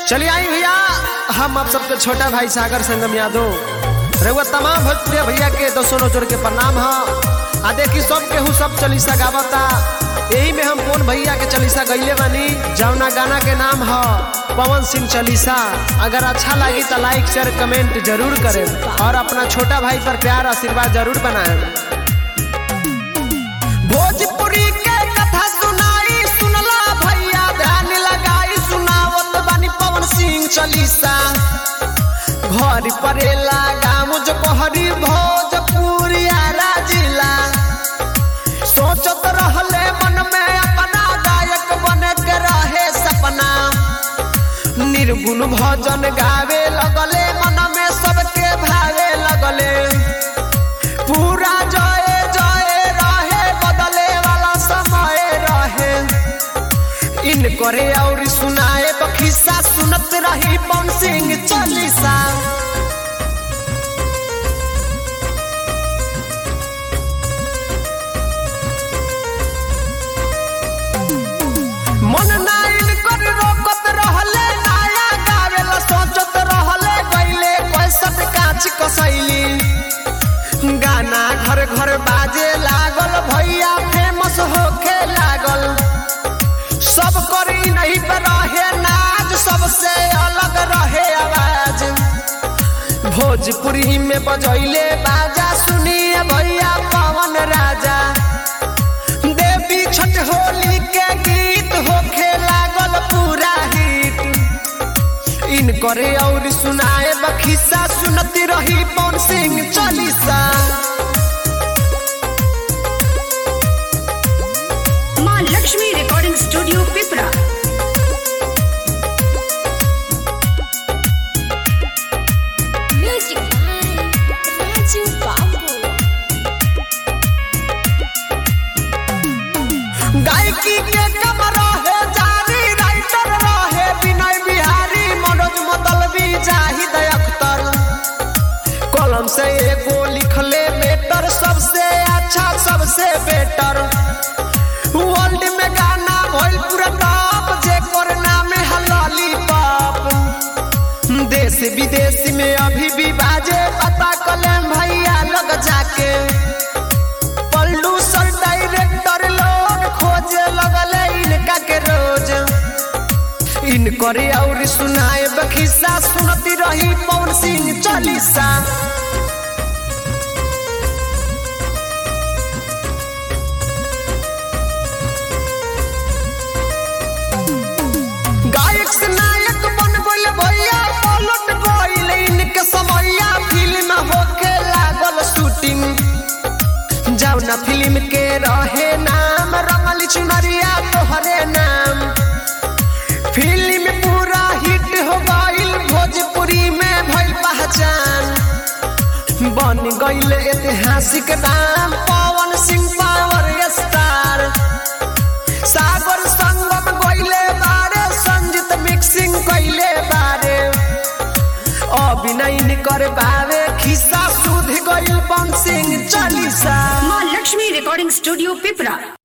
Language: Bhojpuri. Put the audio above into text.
चलिए आई भैया हम आप सबके छोटा भाई सागर संगम यादव रउआ तमाम भोजपुरिया भैया के दसों नजर के प्रणाम ह आ देखी सब केहू सब चलीसा गावता यही में हम कौन भैया के चलीसा गईले बानी जौना गाना के नाम ह पवन सिंह चलीसा अगर अच्छा लगी तो लाइक शेयर कमेंट जरूर करें और अपना छोटा भाई पर प्यार आशीर्वाद जरूर बनाएं भोजपुरी के कथा सुनाई सुनला भैया ध्यान लगाई सुनावत बानी पवन सिंह चलीसा घर परेला गाँव जो कहरी भोजपुरिया जिला सोचत रहले मन में अपना गायक बने के रहे सपना निर्गुण भजन गावे लगले मन में सबके भावे लगले पूरा जय जय रहे बदले वाला समय रहे इन करे और सुनाए तो खिस्सा सुनत रही पवन सिंह चालीसा मन नाइन कर रोकत रहले नया गावेला सोचत रहले गईले पैसत काच कसैली गाना घर घर बाजे लागल भैया फेमस होखे लागल सब करी नहीं पे रहे नाच सबसे अलग रहे आवाज भोजपुरी में बजैले बाजा सुनिए भैया पवन राजा देवी छठ होली के गीत होखे लागल पूरा हिट इन करे और सुनाए बखिसा सुनती रही पवन सिंह चालीसा माँ Lakshmi recording studio Pipra Music by Raju Babu. गायकी के कम रहे जानी राइटर रहे विनय बिहारी मनोज मतलबी जाहिद अख्तर कलम से एगो लिखले बेटर सबसे अच्छा सबसे बेटर वर्ल्ड में गाना भइल पूरा टॉप जे कर नाम है लॉलीपॉप देश विदेश में अभी भी बाजे पता कलम भैया लग जाके पल्लू सर डायरेक्टर लोग खोजे लगले इनका के रोज इन करे और सुनाए बखिसा सुनती रही पवन सिंह चालीसा गायक से नायक बन गइल भैया पलट गइल इनके समैया फिल्म होके लागल शूटिंग जौना फिल्म के रहे नाम रंगली चुनरिया तोहरे नाम फिल्म पूरा हिट हो गइल भोजपुरी में भइल पहचान बन गइल ऐतिहासिक नाम पवन सिंह पावर स्टार सागर संगम गइले बारे संजीत मिक्सिंग कइले बारे अभिनय कर बावे खिस्सा सुध गइल बन सिंह चालीसा माँ लक्ष्मी रिकॉर्डिंग स्टूडियो पिपरा